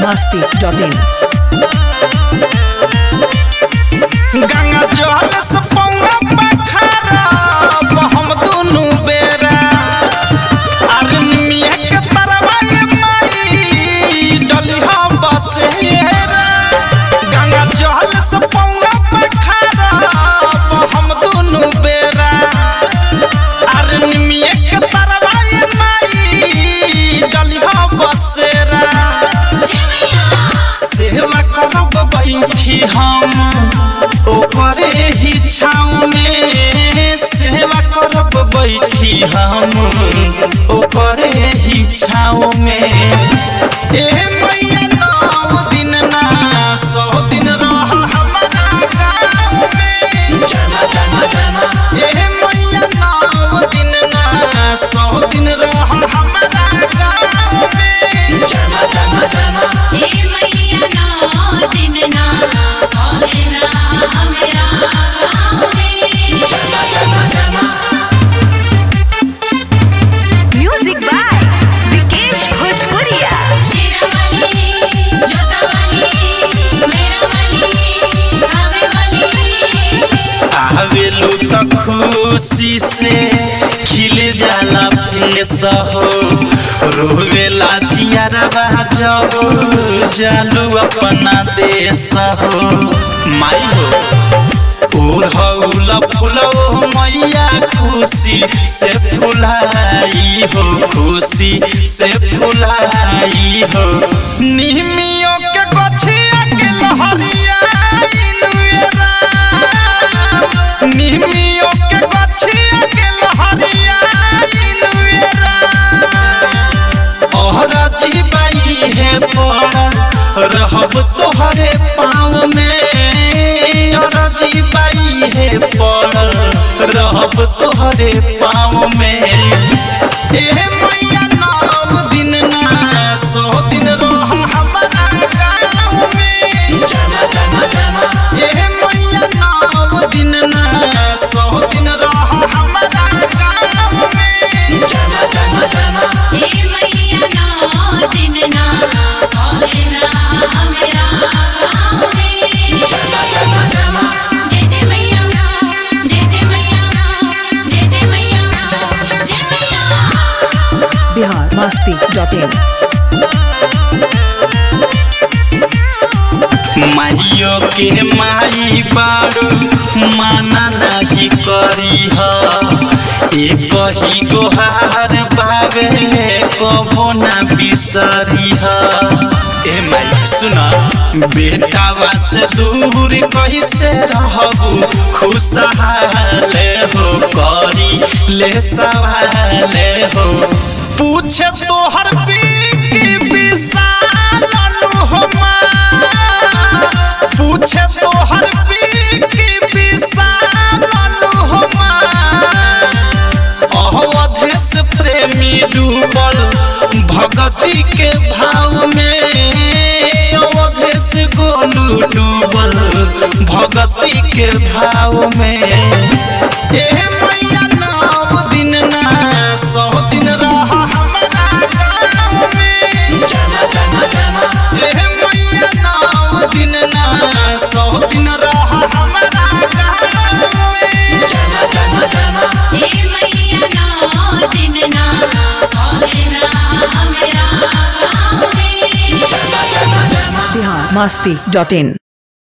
masti.in Ganga जल से पौवा पखारा हम दुनु बेरा आदमी के तरवा ये माई डलिहा बसेरा गंगा जल से पौवा पखारा हम दुनु बेरा आदमी के तरवा ये माई डलिहा बसेरा सेवा करब बैठी हम ओकरे ही छाँव में सेवा करब बैठी हम ओकरे ही छाँव में ए मैया नौ दिन ना सौ दिन रह हमारा गाँव में ए मैया नौ दिन ना सौ दिन रह हमारा गाँव में हे मैया नौ दिन ना सौ दिन मेरा गाँव में म्यूजिक बाय विकेश भोजपुरिया शेरावाली जोतावाली मेरावाली कावेवाली आवेलू त खुशी से खिल जाला फेस हो रोवेला जियरबा जब जालू अपना देश हो माई हो ओढ़ौल फुलो मैया खुशी से फुलाई हो खुशी से फुलाई हो निमियों के गछिया के लहरिया इनुएरा निमियों के गछिया के लहरिया इनुएरा ओहरा जीवाई है पड़ा रहब तोहरे पाँव में ओहरा जीवाई है पड़ा रहब तोहरे पाँव में ए मैया नौ दिन ना सौ दिन रह हमारा गाँव में ए मैया नौ दिन ना सौ दिन रह हमारा गाँव में हे मैया नौ दिन ना सौ दिन मेरा गाँव में जय जय मैया जय जय मैया जय जय मैया जय मैया बिहार masti.in माइयो के माई बारू माना नहीं करी एक ही गोहार बाबे कबो ना बिसरी ए माई सुना बेटावा से दूर कैसे रहबू खुशहाल हो करी ले सवाल हो पूछे तोहर बीकी विशाल हो माँ पूछे तोहर बीकी विशाल हो माँ अवधेश प्रेमी डूबल भगती के भाव में अवधेश गोलू डूबल भगती के भाव में ए मैया नौ दिन ना सौ दिन रह हमारा गाँव में ए मैया नौ दिन ना सौ दिन रह हमारा गाँव में हे मैया नौ दिन ना सौ दिन मेरा गाँव में बिहार masti.in